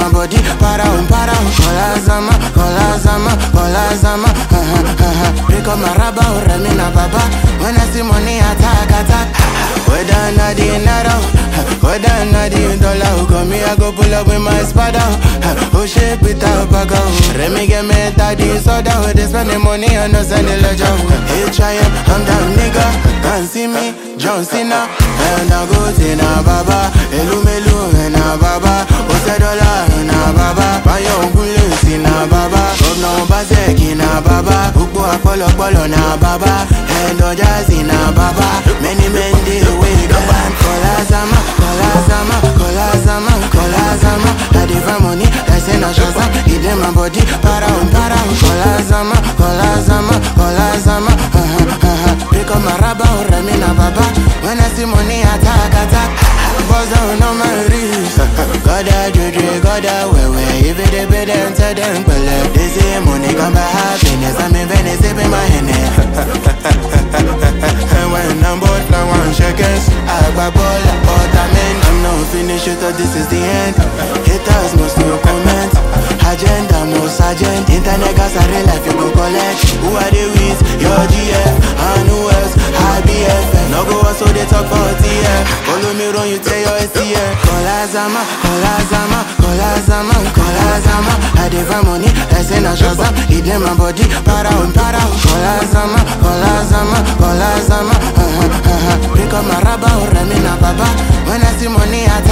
my body, para um, para um. Kola zama, kola zama, kola zama. Uh-huh, uh-huh. Pick up my rubber, oh, remi na baba. When I see money, attack, attack. Whether na the naira, whether na the dollar, come me I go pull up with my spada. Oh shit, without baga. Remi get me daddy soda. They spend the money on us and the ledger. Hey, try it, I'm down nigga. Can't see me, John Cena. And I go to na baba. Elu melu na baba. Ose dollar na baba. Bayo ngule si na baba. Governor Obaseki na baba. Ukbo apolopolo na baba. And Ojazi na baba. Many men dey wait and Kola zama, kola zama, kola zama, kola zama. I dey find money, I say na shazam. It dey my body, para um, para um. Kola zama, kola zama, kola zama. Uh-huh, uh-huh. Pick up my rubber, oh, remi na baba. When I see money, attack, attack. Buzz down on my wrist. Goda juju, goda wewe. If it dey pay them, tell them pele. They say money come by happiness. I'm in Venice, sipping my Henny. And when I'm bored, I want shekels. I grab all the ottoman. I'm not finished, you thought this is the end. Haters must no comment. Agenda, no sergeant. Internet gas, I real life, you go collect. Who are they with? Your GF. And who else? IBF. No go so they talk for TF. Follow me run, you tell your STF. Kola Zama, Kola Zama, Kola Zama, Kola Zama. I dey find money, I say na Shazam. It dey my body, para um, para um. Kola Zama, Kola Zama, Kola Zama. Uh-huh, uh-huh. Pick up my rubber, oh, remi na baba. When I see money, I